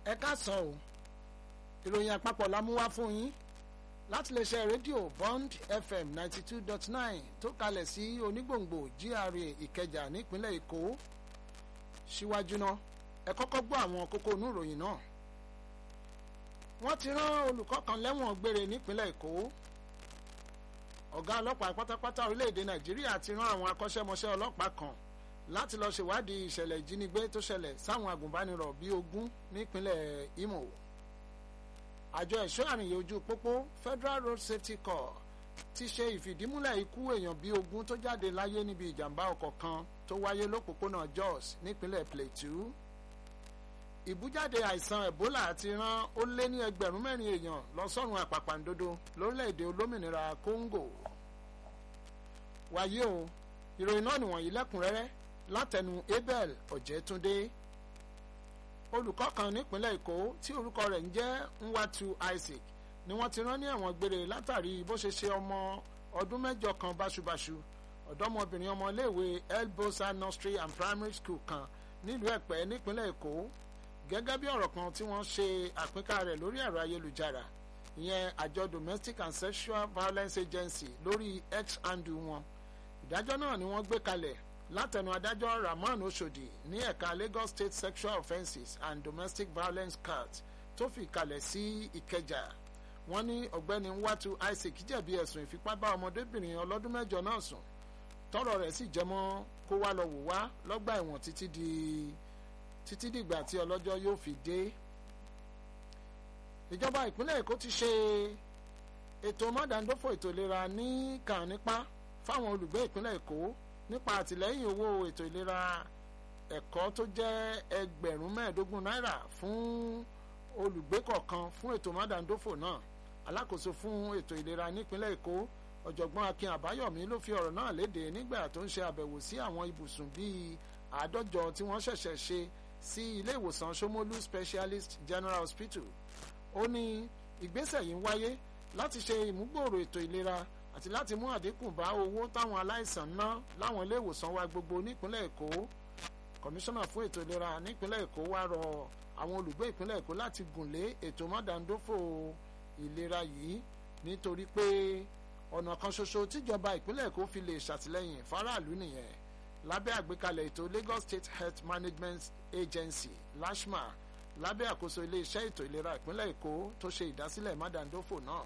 ẹ káàsán o ìròyìn àpapọ̀ la mú wá fún yín láti lè ṣe rédíò bond fm ninety two dot nine tó kalẹ̀ sí onígbòǹgbò gra ìkẹjà nípínlẹ̀ èkó síwájú náà ẹ kọ́kọ́ gbọ́ àwọn kókó inú ìròyìn náà wọ́n ti rán olùkọ́ kan lẹ́wọ̀n gbére nípínlẹ̀ èkó ọ̀gá ọlọ́pàá pátápátá orílẹ̀-èdè nàìjíríà ti rán àwọn akọ́ṣẹ́mọṣẹ́ ọlọ́pàá kan láti lọ ṣèwádìí ìṣẹ̀lẹ̀ ìjínigbé tó ṣẹlẹ̀ sáwọn agùnbánirọ̀ bíi ogún nípínlẹ̀ imo àjọ ẹ̀ṣọ́ àrìnyè ojú pópó federal road safety corps ti ṣe ìfìdímúlẹ̀ ikú èèyàn bíi ogún tó jáde láyé níbi ìjàmbá ọkọ̀ kan tó wáyé lópòpónà jos nípínlẹ̀ plateau ìbújáde àìsàn ebola ti rán ó lé ní ẹgbẹ̀rún mẹ́rin èèyàn lọ sọ́run àpàpàǹdodo lórílẹ̀‐èdè olómìnira congo wàyí o ìròyìn náà nìwọ̀nyí lẹ́kùnrẹ́rẹ́ látẹnu abel ọ̀jẹ̀túndé olùkọ́ kan nípínlẹ̀ èkó tí orúkọ rẹ̀ ń jẹ́ nwatu isaac ni wọ́n ti rán ní ẹ̀wọ̀n gbére látàrí bó ṣe ṣe ọmọ ọdún mẹ́jọ kan báṣubàṣu ọ̀dọ́mọbìnrin ọmọléèwé elbosa nursery and primary school kan nílùú ẹ̀pẹ́ nípínlẹ̀ èkó gẹ́gẹ́ bí ọ̀rọ̀ kan tí wọ́n ṣe àpínká rẹ̀ lórí ẹ̀rọ ayélujára ìyẹn àjọ domestic and sexual violence agency lórí x handle wọn ìdájọ́ náà ni wọ́n gbé kalẹ̀ látẹnu adájọ́ rahman oshodi ní ẹ̀ka lagos state sexual offences and domestic violence court tó fi kalẹ̀ sí ìkẹjà wọ́n ní ọ̀gbẹ́ni watu isaac jẹ̀bi ẹ̀sùn ìfipá bá ọmọdébìnrin ọlọ́dún mẹ́jọ náà sùn tọrọ rẹ̀ sì jẹmọ́ kó wá lọ wò wá lọ́gbà ẹ̀wọ̀n títí di títí dìgbà tí ọlọ́jọ́ yóò fi dé ìjọba ìpínlẹ̀ èkó ti ṣe ètò mọ́dàndófò ètò ìlera ní kànípá fáwọn olùgbé ìpínlẹ̀ èkó nípa àtìlẹ́yìn owó ètò ìlera ẹ̀kọ́ tó jẹ́ ẹgbẹ̀rún mẹ́ẹ̀ẹ́dógún náírà fún olùgbé kọ̀ọ̀kan fún ètò mọ́dàndófò náà alákòóso fún ètò ìlera nípínlẹ̀ èkó ọ̀jọ̀gbọ́n akin àbáyọ̀mí ló fi ọ̀rọ̀ náà léde nígbà tó ń ṣe àbẹ̀wò sí àwọn ibùsùn bíi àádọ́jọ tí wọ́n ṣẹ̀ṣẹ̀ ṣe sí ilé ìwòsàn Ṣómólú Specialist General Hospital ó ní ìgbésẹ̀ yìí ń wáyé láti ṣe ìmúgbòòrò ètò ìlera àti láti mú àdínkù bá owó táwọn aláìsàn ná láwọn ilé ìwòsàn wa gbogbo nípínlẹ̀ Èkó kọmíṣánná fún ètò ìlera nípínlẹ̀ Èkó wá rọ àwọn olùgbé ìpínlẹ̀ Èkó láti gùnlé ètò mọ́dàndófò ìlera yìí nítorí pé ọ̀nà kan ṣoṣo tíjọba ìpínlẹ̀ Èkó fi lè ṣàtìlẹ́yìn faraàlú nìyẹn lábẹ́ àgbékalẹ̀ ètò Lagos State Health Management Agency LASHMA lábẹ́ àkóso iléeṣẹ́ ètò ìlera ìpínlẹ̀ Èkó tó ṣe ìdásílẹ̀ mádàndófò náà.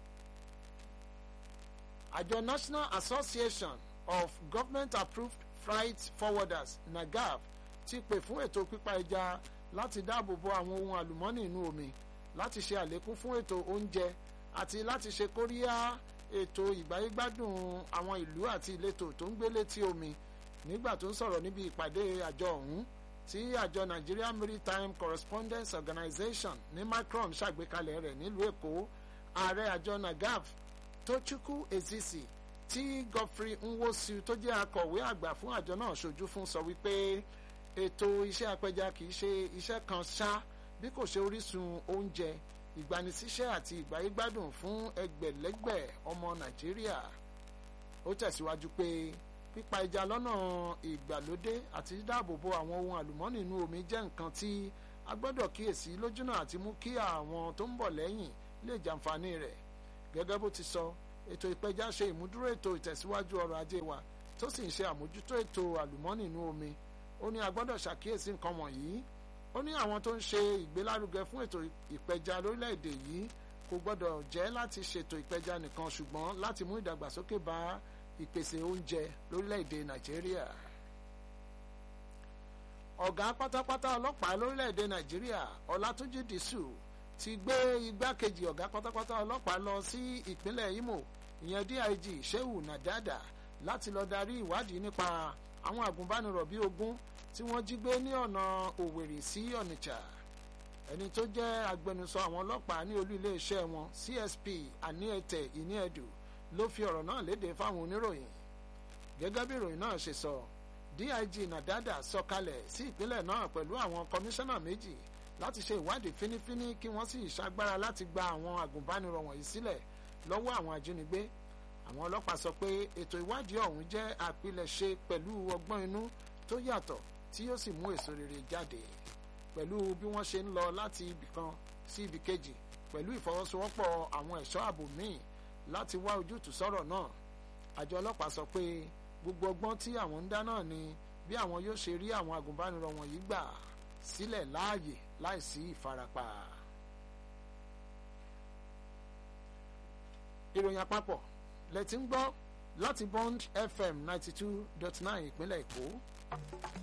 àjọ National Association of Government Approved Freight Forwarders NAGAF ti pè fún ètò pípa ẹja láti dáàbò bo àwọn ohun àlùmọ́ọ́nì inú omi láti ṣe àlékún fún ètò oúnjẹ àti láti ṣe kóríyá ètò ìgbáyégbádùn àwọn ìlú àti ìletò tó ń gbé létí omi nígbà tó ń sọ̀rọ̀ níbi ìpàdé àjọ ọ̀hún tí àjọ Nigeria Maritime Correspondence Organization ní Macron ṣàgbékalẹ̀ rẹ̀ nílùú Èkó ààrẹ àjọ NAGAF Tochukwu Ezisi tí Godfrey Nwosu tó jẹ́ akọ̀wé àgbà fún àjọ náà ṣojú fún sọ wípé ètò iṣẹ́ apẹja kì í ṣe iṣẹ́ kan ṣá bí kò ṣe orísun oúnjẹ ìgbanisíṣẹ́ àti ìgbáyégbádùn fún ẹgbẹ̀lẹ́gbẹ̀ ọmọ Nàìjíríà ó tẹ̀síwájú pé pípa ẹja lọ́nà ìgbàlódé àti dídáàbòbò àwọn ohun àlùmọ́ọ́nì inú omi jẹ́ nǹkan tí a gbọ́dọ̀ kíyèsí lójúnà àti mú kí àwọn tó ń bọ̀ lẹ́yìn lè jàǹfààní rẹ̀ gẹ́gẹ́ bó ti sọ ètò ìpẹja ṣe ìmúdúró ètò ìtẹ̀síwájú ọrọ̀ ajé wa tó sì ń ṣe àmójútó ètò àlùmọ́ọ́nì inú omi ó ní a gbọ́dọ̀ ṣàkíyèsí nǹkan wọ̀nyí ó ní àwọn tó ń ṣe ìgbélárugẹ fún ètò ìpẹja lórílẹ̀‐èdè yìí kò gbọ́dọ̀ jẹ́ láti ṣètò ìpẹja nìkan ṣùgbọ́n láti mú ìdàgbàsókè bá ìpèsè oúnjẹ lórílẹ̀‐èdè nàìjíríà. ọ̀gá pátápátá ọlọ́pàá lórílẹ̀‐èdè nàìjíríà ọlátúnjì dìṣù ti gbé igbákejì ọ̀gá pátápátá ọlọ́pàá lọ sí ìpínlẹ̀ imo ìyẹn dig shehu nadada láti lọ darí ìwádìí nípa àwọn àgùnbánirọ̀ bíi ogún tí wọ́n jí gbé ní ọ̀nà òwèrè sí ọ̀nìjà ẹni tó jẹ́ agbẹnusọ àwọn ọlọ́pàá ní olú iléeṣẹ́ wọn csp aniete iniedu ló fi ọ̀rọ̀ náà léde fáwọn oníròyìn gẹ́gẹ́ bí ìròyìn náà ṣe sọ dig nadada sọ̀kalẹ̀ sí ìpínlẹ̀ náà pẹ̀lú àwọn kọmíṣánná méjì láti ṣe ìwádìí fínífíní kí wọ́n sì ṣagbára láti gba àwọn àgùnbánirọ̀ wọ̀nyí sílẹ̀ lọ́wọ́ àwọn ajínigbé àwọn ọlọ́pàá sọ pé ètò ìwádìí ọ̀hún jẹ́ àpilẹ̀ṣe pẹ̀lú ọgbọ́n inú tó yàtọ̀ tí yóò sì mú èso rere jáde pẹ̀lú bí wọ́n ṣe ń lọ láti ibì kan sí ibì kejì pẹ̀lú ìfọwọ́sowọ́pọ̀ àwọn ẹ̀ṣọ́ ààbò míì láti wá ojútùú sọ̀rọ̀ náà àjọ ọlọ́pàá sọ pé gbogbo ọgbọ́n tí àwọn ń dá náà ni bí àwọn yóò ṣe rí àwọn agùnbánirọ̀ wọ̀nyí gbà sílẹ̀ láàyè láìsí ìfarapa. ìròyìn àpapọ̀ lẹ ti ń gbọ́ láti Bond FM ninety two dot nine ìpínlẹ̀ Èkó.